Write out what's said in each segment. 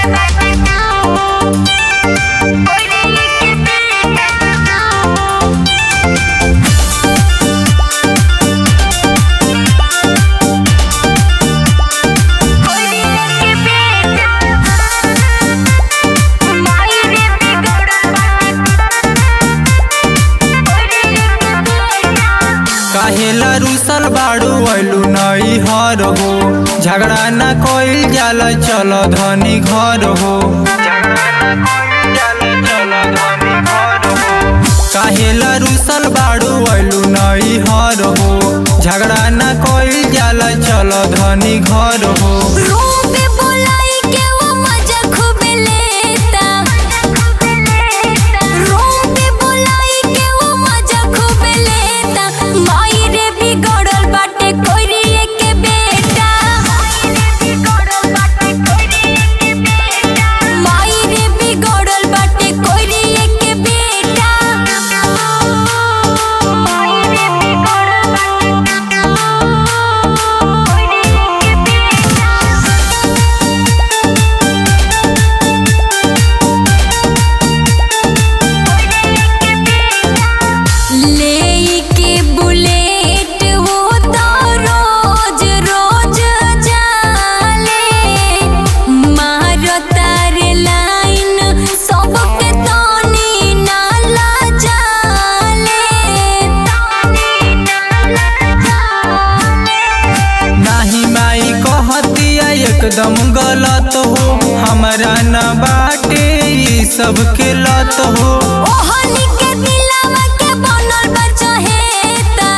काहेला रुसल बाड़ू ऐलू नई हर हो झगड़ा न कोइल जाला चल धनी घर हो काहेला रुसल बाड़ू ऐलू नई हर हो झगड़ा न कोइल जाला चल धनी घर हो रूम पे बुलाई के वो मजा खूब लेता रूम पे बुलाई के वो मजा खूब लेता माई रे बिगड़ल बाटे कोइरिए के बेटा माई रे बिगड़ल बाटे कोइरिए के बेटा माई रे बिगड़ल बाटे कोइरिए के बेटा लेके बुलेट वो तो रोज रोज जाले मारो तार लाइन सबके तनी नाला जाले तनी नाला जाले नाही माई कहतिया एकदम गलत हो हमरा न बाटे ई सबके लत हो ओहनी के दिलवा के बनल बा चहेता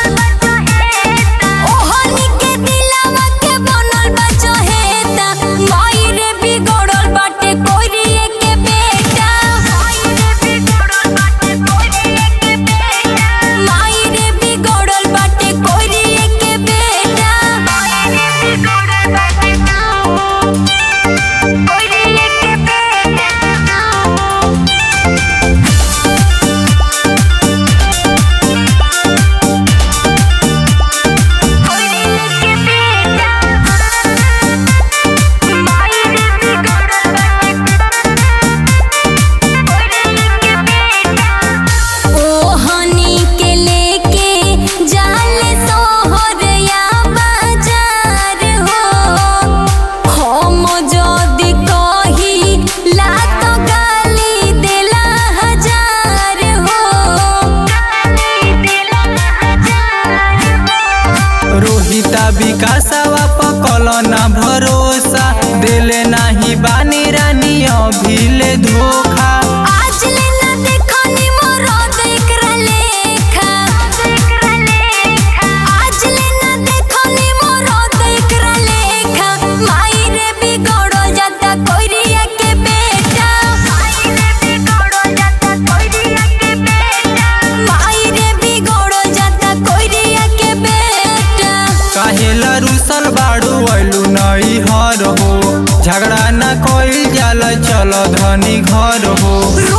ओहनी के दिलवा के बनल बा चहेता माई रे बिगड़ल बाटे कोइरिए के बेटा माई रे बिगड़ल बाटे कोइरिए के बेटा माई रे बिगड़ल बाटे कोइरिए के बेटा माई रे बिगड़ल बाटे कोइरिए के बेटा ओहनी के लेके जाले सोहरया बाजार हो हम जदी कही ला तो गाली देला हजार हो गाली देला हजार हो रोहिता विकासवा पकल ना भरोसा दिले नाही बानी रानी अभिले धोखा आज लेना देखो नी मोरो देखरा लेखा देखरा लेखा आज लेना देखो नी मोरो देखरा लेखा माई रे बिगड़ो जाता कोइरिया के बेटा माई रे बिगड़ो जाता कोइरिया के बेटा माई रे बिगड़ो जाता कोइरिया के बेटा काहेला रुसल बाड़ू ऐलू नई हर हो झगड़ा न कोइल जाला चल धनी घर हो रो